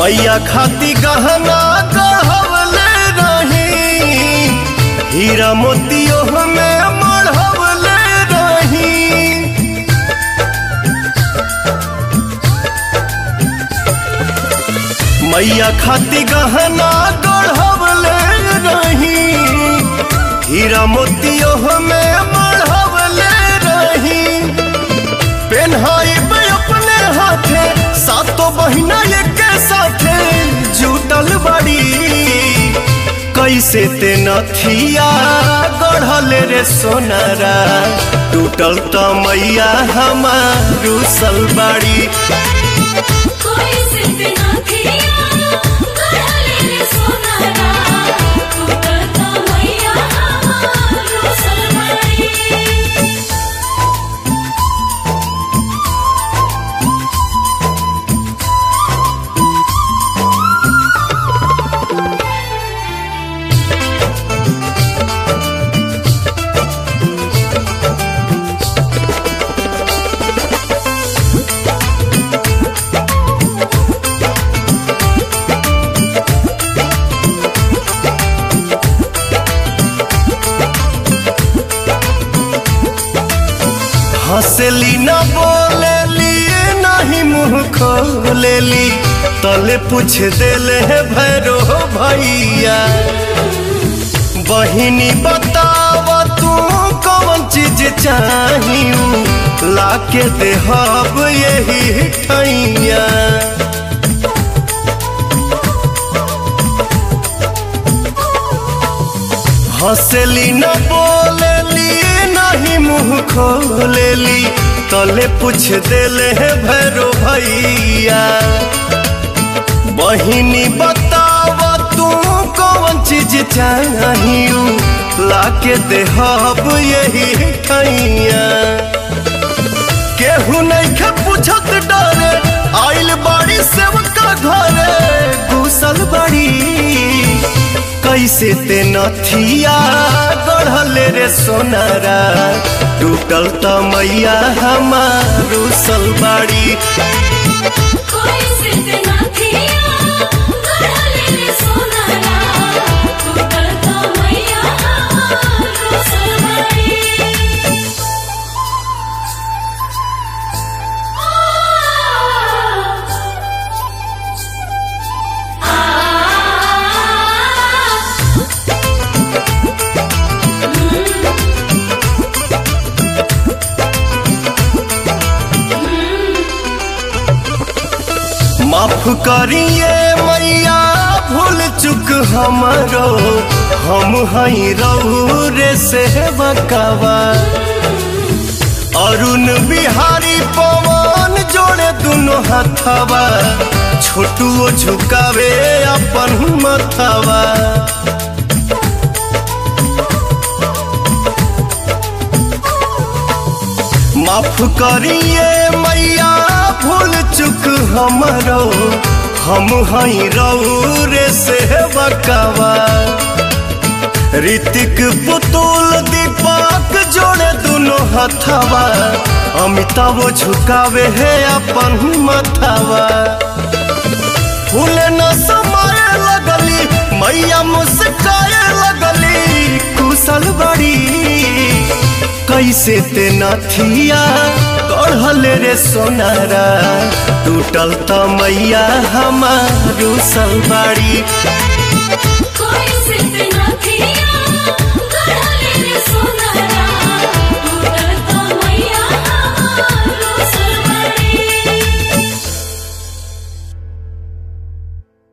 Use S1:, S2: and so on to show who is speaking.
S1: मैया खाती गहना गढ़वले रही हीरा मोतियो में मढ़वले रही मैया खाती गहना गढ़वले रही हीरा मोतियो में मढ़वले रही पेन्हाई अपने हाथे सातो बहिना एक साथे जुटल बड़ी कैसे ते नथिया गढ़ल रे सोनारा टूटल त मैया हमार सलबाड़ी
S2: कोई सिर्फ ना किया गले रे सोनारा टूटता मैया हमारो सलमाई
S1: हंसली न बोलेली नहीं मुंह खोलेली तले पूछ देले है भैरो भैया बहिनी बताव तू कौन चीज चाहिए लाके देहब यही ठैया हंसली न बोलेली नहीं मुंह खोलेली तले पूछ देले है भैरो भैया बहिनी बताव तू कौन चीज चाहिए लाके देहब यही ठैया केहू नहीं खे पूछत डरे आइल बाड़ी सेवका घरे घुसल बड़ी कैसे ते नथिया गढ़ल रे सोनारा टूटल त मैया हमारू सलबाड़ी
S2: कोई सिर्फ ना किया गले रे सोनारा टूटता मैया हमारो सलमाई
S1: माफ करिए मैया भूल चुक हमरो हम हई रहू रे से बकावा अरुण बिहारी पवन जोड़े दुनो हथवा छोटुओ झुकावे अपन मथवा माफ करिए मैया भूल चुक हमरो हम हई रहू रे से बकावा ऋतिक पुतुल दीपक जोड़े दुनो हथवा अमिताभ झुकावे है अपन मथवा फूल न समाये लगली मैया मुस्काए लगली कुशल बड़ी कैसे ते नथिया गढ़ल रे सोनारा टूटल त मैया हमारू सलबाड़ी